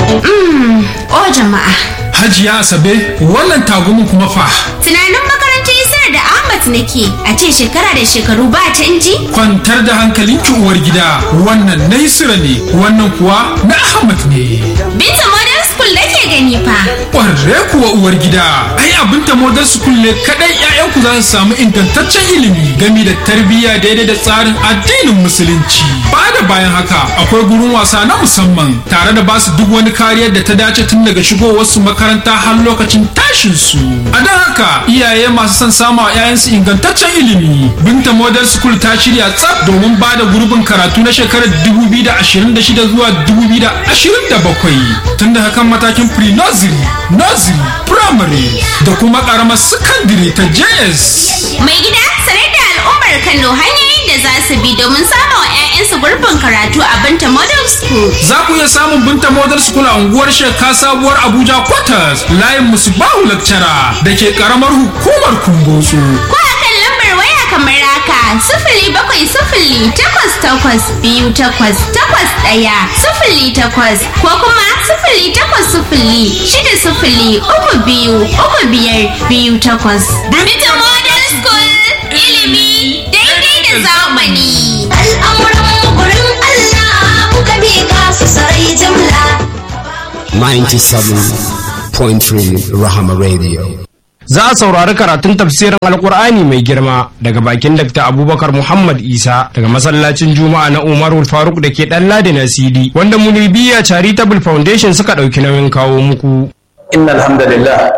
O jama'a. Hajiya Asabe, wannan tagumin kuma fa. Tunanin makarantar Isar da Ahmad nake a ce shekara da shekaru ba canji? Kwantar da hankalinki uwar gida, wannan na Isra ne, wannan kuwa na Ahmad ne. Binta Modern School nake gani fa. Ƙwarre kuwa uwar gida, ai abin ta Modern School ne kaɗai 'ya'yanku za su samu ingantaccen ilimi gami da tarbiyya daidai da tsarin addinin Musulunci. Ba da bayan haka, akwai gurin wasa na musamman tare da basu duk wani kariyar da ta dace tun daga shigowarsu makaranta har lokacin tashin su. A don haka iyaye masu son samu a 'ya'yansu ingantaccen ilimi. Binta Model School ta shirya tsaf domin ba da gurbin karatu na shekarar 2026 zuwa 2027 tun da hakan matakin pre-nursery, nursery, primary da kuma karamar secondary ta JS. Mai gida sanar da al'ummar Kano hanyoyin da za su bi domin samun 'ya'yansu gurbin karatu a Binta Model School. Za ku iya samun Binta Model School a unguwar Sheka Sabuwar Abuja Quarters layin Musbahu Lecturer da ke karamar hukumar Kumbotso. Ko a kan lambar waya kamar haka sifili bakwai sifili takwas takwas biyu takwas takwas ɗaya sifili takwas ko kuma sifili takwas sifili shida sifili uku biyu uku biyar biyu takwas. Binta Model School ilimi daidai da zamani. Al'amuran gurin Allah muka bi su sarai jimla. 97.3 Rahama Radio. Za a saurari karatun tafsirin Alkur'ani mai girma daga bakin Dr. Abubakar Muhammad Isa daga masallacin Juma'a na Umarul Faruk da ke ɗan Ladi na CD wanda Munibiya Charitable Foundation suka ɗauki nauyin kawo muku. إن الحمد لله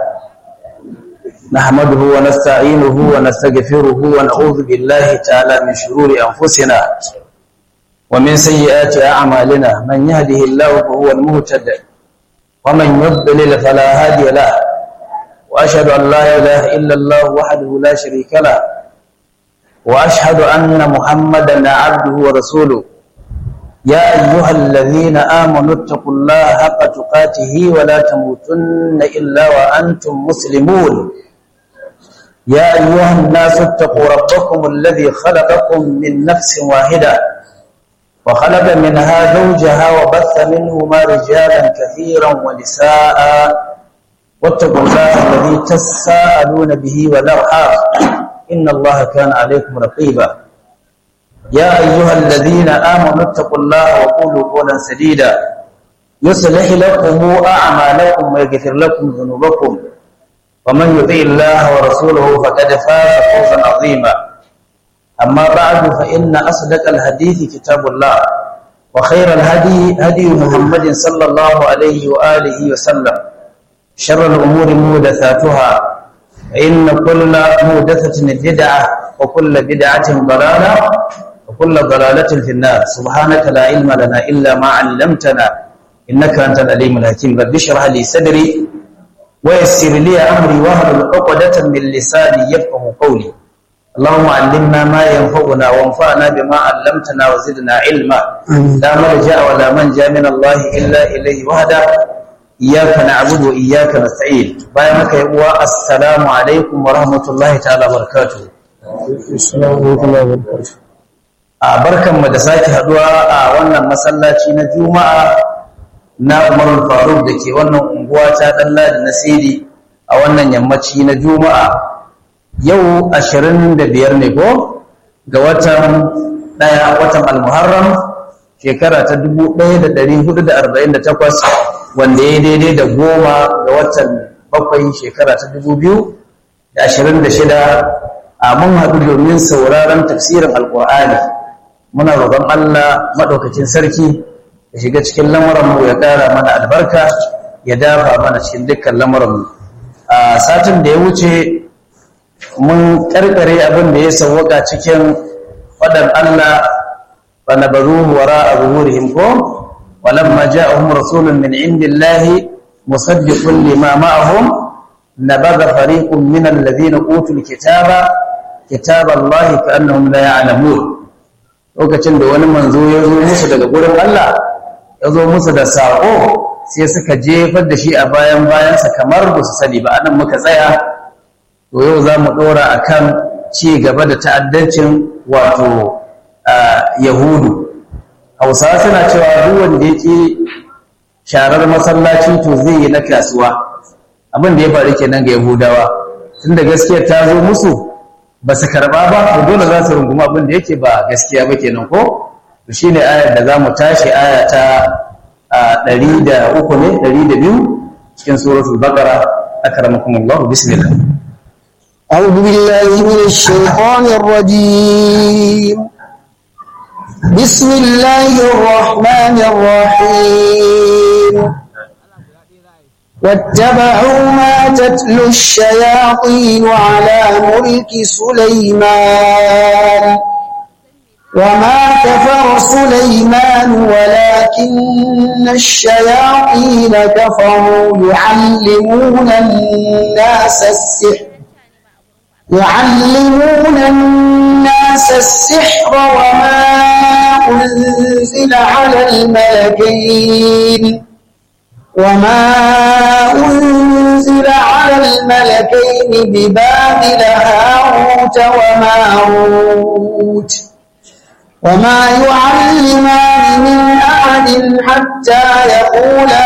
نحمده ونستعينه ونستغفره ونعوذ بالله تعالى من شرور أنفسنا ومن سيئات أعمالنا من يهده الله فهو المهتد ومن يضلل فلا هادي له وأشهد أن لا إله إلا الله وحده لا شريك له وأشهد أن محمدا عبده ورسوله يا أيها الذين آمنوا اتقوا الله حق تقاته ولا تموتن إلا وأنتم مسلمون يا أيها الناس اتقوا ربكم الذي خلقكم من نفس واحدة وخلق منها زوجها وبث منهما رجالا كثيرا ونساء واتقوا الله الذي تساءلون به والأرحام إن الله كان عليكم رقيبا يا أيها الذين آمنوا اتقوا الله وقولوا قولا سديدا يصلح لكم أعمالكم ويغفر لكم ذنوبكم ومن يطع الله ورسوله فقد فاز فوزا عظيما أما بعد فإن أصدق الحديث كتاب الله وخير الهدي هدي محمد صلى الله عليه وآله وسلم شر الأمور محدثاتها فإن كل محدثة بدعة وكل بدعة ضلالة وكل ضلالة في النار سبحانك لا علم لنا إلا ما علمتنا إنك أنت العليم الحكيم رب اشرح لي صدري ويسر لي أمري واحلل عقدة من لساني يفقه قولي اللهم علمنا ما ينفعنا وانفعنا بما علمتنا وزدنا علما لا ملجأ ولا منجا من الله إلا إليه وحده إياك نعبد وإياك نستعين بايمك يا السلام عليكم ورحمة الله تعالى وبركاته a barkanmu da sake haduwa a wannan masallaci na juma'a na umarul faruk da ke wannan unguwa ta dalla da nasiri a wannan yammaci na juma'a yau 25 ne ko ga watan daya watan almuharram shekara ta 1448 wanda ya daidai da goma ga watan bakwai shekara ta 2026 a mun haɗu domin sauraron tafsirin alƙur'ani muna roƙon Allah maɗaukacin sarki ya shiga cikin lamuranmu ya ƙara mana albarka ya dafa mana cikin dukkan lamuranmu a satin da ya wuce mun ƙarƙare abin da ya sauwaka cikin faɗan Allah fa nabaruhu wara a zuhurihim ko walamma ja'ahum rasulun min indillahi musaddiqun lima ma'ahum nabadha fariqun min alladhina utul kitaba kitaballahi ka'annahum la ya'lamun lokacin da wani manzo ya zo musu daga gurin Allah ya zo musu da saƙo sai suka jefar da shi a bayan bayansa kamar ba su sani ba anan muka tsaya to yau za mu ɗora a kan ci gaba da ta'addancin wato yahudu hausawa suna cewa duk wanda ya ƙi sharar masallaci to zai yi na kasuwa abin da ya faru kenan ga yahudawa tunda gaskiyar ta zo musu ba su karba ba to dole za su runguma abin da yake ba gaskiya ba kenan ko to shine ayar da za mu tashi aya ta ɗari da uku ne ɗari da biyu cikin suratul baqara akramakumullah bismillah أعوذ بالله من الشيطان الرجيم بسم الله الرحمن الرحيم واتبعوا ما تتلو الشياطين على ملك سليمان وما كفر سليمان ولكن الشياطين كفروا يعلمون الناس السحر يعلمون الناس السحر وما أنزل على الملكين وما أنزل على الملكين ببابل هاروت وماروت وما يعلمان من أحد حتى يقولا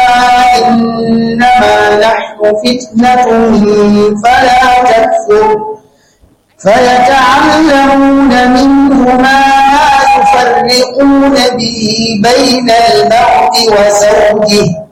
إنما نحن فتنة فلا تكفر فيتعلمون منهما ما يفرقون به بين المرء وزوجه